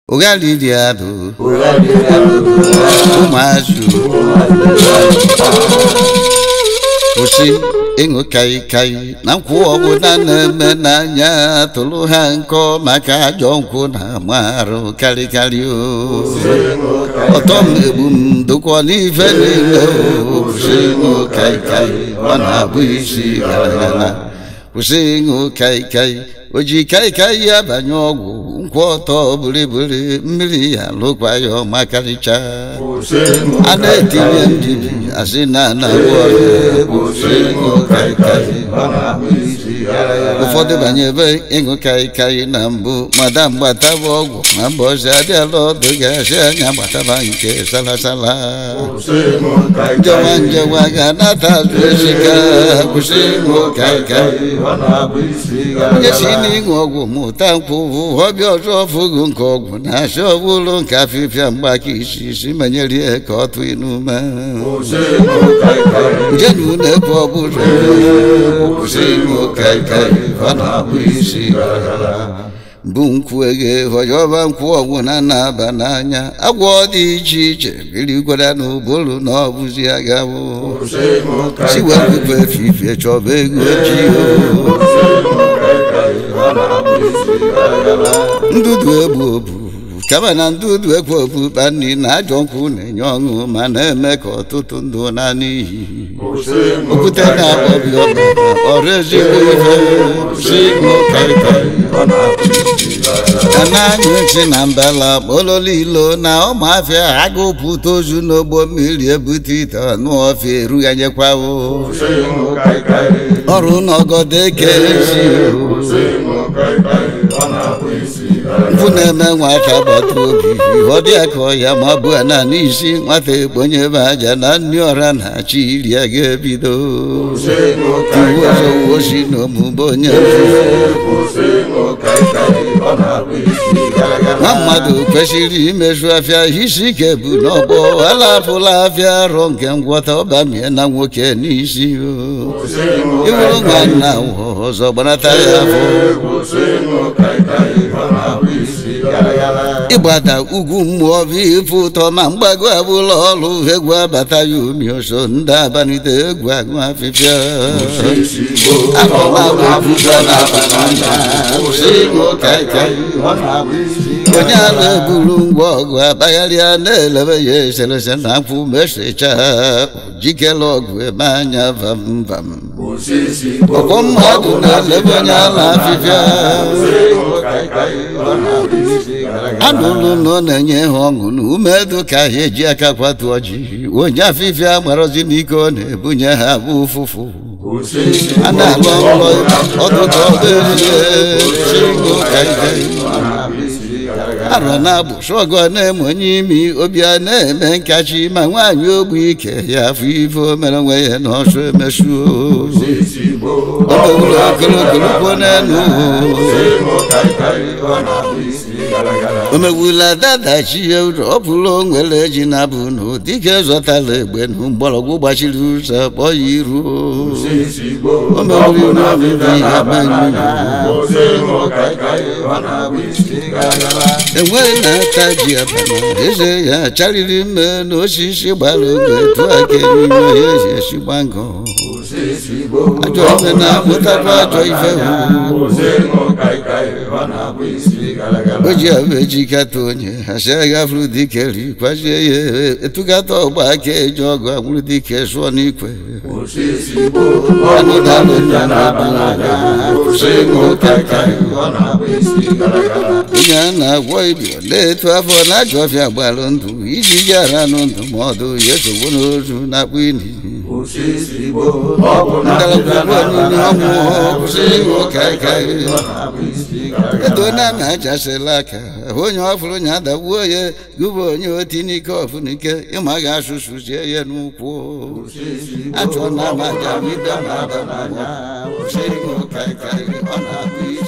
ụghaliri adụ ụmụazụ kwụsị ịṅụ kaikai na nkwụ ọbụla na-eme n'anya tụrụ ha nkọ maka ajọ nkwụ na amarụ karịkarị o ọtọ m egbu m dụkwa n'ife niile o kwụsị ịṅụ kaikai ọ na-abụ isi gara gara kwụsị ịṅụ kaikai o ji kaikai ya banye ọgwụ nkwụ ọtọ bụrịbụrị mmiri ya lụkwa ya ọma karịcha a na-etinye ndidi asị na anagwọ ụfọdụ banyebe ịṅụ kaikai na mbụ madam gbataba ọgwụ na mbọzi adịala ọdụ ga-asị anya gbataba nke salasala njewa njewa ga-anata azụ esika kwụsị ịṅụ kaikai onye si n'ịṅụ ọgwụ mụta nkwụ ọbịa ọzọ fụgo nke ọgwụ na-asị ọbụlụ nke afịfịa mgbaka isi isi menyere ya ka ọ tụ n'ume njenu na-ekwe ọbụla kwụsị ịṅụ kaikai ọ na-abụ isi bụ nkwụ ege họyọba nkwụ ọgwụ na na-aba n'anya agwọ dị iche iche birikwara n'ụbụrụ na ọ bụzi agabụ si wepụkwa efifie chọba ego ojii ndudu egbu obu kama na ndudu ekwe okpukpa nri na ajọ nkwụ na-enye ọṅụ ma na-eme ka ọtụtụ ndụ na n'iyi okwute na-akpọbi ọbara ọrụ ezigbo ife si ịṅụ kaikai ka na-anyụ nsị na mbala kpololo ilo na ụmụafịa agụpụta ozu n'ogbo mmiri ebute ite ọnụ ọfịa erughanyekwawo ọrụ n'ọgọdọ eke ezi mkpu na-eme nwata gbata obi ọ dị ka ọya ma bụ na n'isi nwata ekponye ebe aja na nri ọra na-achị iri a ga-ebido iwu ọzọ osi na omume onye nwa mmadụ kwesịrị imezu afịa isi ike bụ n'ọgbọ alapụla afịa arọ nke ngwọta ọbamie na nwoke n'isi iwuru nwanna ọzọ gbanata ya afọ ịgbada ugwu mmụọ bụ ife ụtọ ma mgbago abụla ọrụ egwu abata ya umi ọsọ ndị abanite egwu agụ afịfịa onye a na-eburu ngwa ọgụ akpagharịa na-elebe ya eserese na nkwụ mesecha jikere ọgụ eme anya vamvam ọkwọ mmadụ na-elebe onye a na-afịfịa anụlụ na ọ na-enye ha ọṅụ na umedu ka ha eji aka kwatu ọjị onye afịfịa gbarazi n'ike ọ na-ebunye ha bụ ụfụfụ a na-alụ ọlụ ọdụtụ ọdụezie arọ na-abụ shọgọ na-eme onye imi obi a na-eme nkachi ma nwaanyị ogbu ike ya afọ ife o mere onwe ya na ọsọ emesuo o mewuru ogologologbo n'elu o mewula dadachi ya ụzọ ọ pụrụ onwere eji na bụ na dike zọtara egbe na mgbọrọgwụ gbachiri ụzọ kpọọ ya iru o mewuru n'obibi ya manyụ enweghị na-ata ji abana eze ya charịrị mme n'osisi gbara oge etu aka n'ime ya ezi esigba ngọ ajọ ime na-amụtakwa ajọ ife o ji abụ ejikata onye asị agafuru dike rikwazie ya etugata ọgba aka eji ọgụ anwụrụ dike sụọ n'ikwe onye a na-agwọ ibio na-etu afọ na-ajọ ọfịa gbalụ ndụ iji ji ara nụ ndụmọdụ ya esogbo n'ozu na-akpụ ini ndalagwugwu onye ọnwụ kwụsị ịṅụ kaikai edo na na-achasịla aka onye ọfụrụ onye adagbuo ya gụbụ onye oti n'ike ọfụnike ịma ga-asụsụzie ya n'ụkwụ achọ na amaja bido na ada n'anya kwụsị ịṅụ kaikai ọ na-abụ